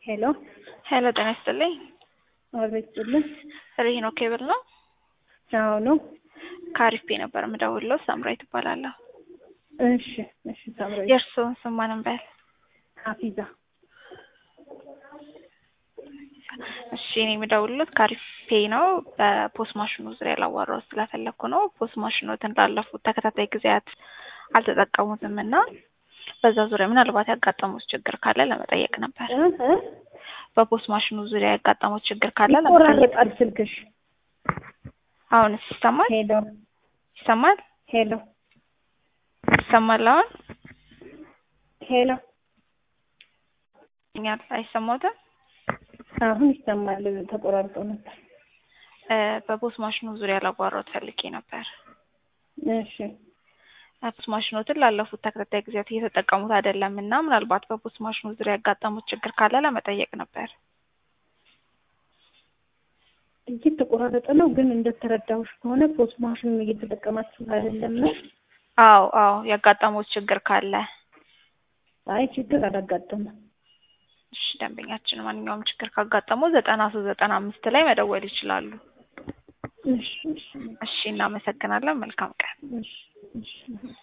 ሄሎ ሄሎ ጤና ይስጥልኝ። አቤት ስጥልን። ሪሂኖ ኬብል ነው። አዎ ነው። ከአሪፍ ነበር የምደውልለው። ሳምራዊት እባላለሁ። እሺ እሺ። ሳምራዊት የእርስዎን ስም ማንም በል? ሀፊዛ እሺ እኔ የምደውልለት ከአሪፍ ፔይ ነው። በፖስት ማሽኑ ዙሪያ ላዋራው ስለፈለግኩ ነው። ፖስት ማሽኖትን ላለፉት ተከታታይ ጊዜያት አልተጠቀሙትም እና በዛ ዙሪያ ምናልባት ያጋጠሙት ችግር ካለ ለመጠየቅ ነበር። እ እ በፖስት ማሽኑ ዙሪያ ያጋጠሙት ችግር ካለ ለመጠየቅ። ይቆራረጣል ስልክሽ። አሁንስ ይሰማል? ሄሎ ይሰማል? ሄሎ ይሰማል? አሁን ሄሎ እኛል አይሰማዎትም? አሁን ይሰማል። ተቆራርጦ ነበር። እ በፖስት ማሽኑ ዙሪያ ላዋራዎት ፈልጌ ነበር። እሺ ፖስት ማሽኖትን ላለፉት ተከታታይ ጊዜያት እየተጠቀሙት አይደለም እና ምናልባት በፖስት ማሽኑ ዙሪያ ያጋጠሙት ችግር ካለ ለመጠየቅ ነበር። እየተቆራረጠ ነው፣ ግን እንደተረዳሁሽ ከሆነ ፖስት ማሽኑን እየተጠቀማችሁ አይደለም ነው? አዎ አዎ ያጋጠሙት ችግር ካለ አይ ችግር አላጋጠመም። እሺ ደንበኛችን ማንኛውም ችግር ካጋጠመው ዘጠና ሶስት ዘጠና አምስት ላይ መደወል ይችላሉ። እሺ እሺ እሺ እናመሰግናለን። መልካም ቀን። እሺ እሺ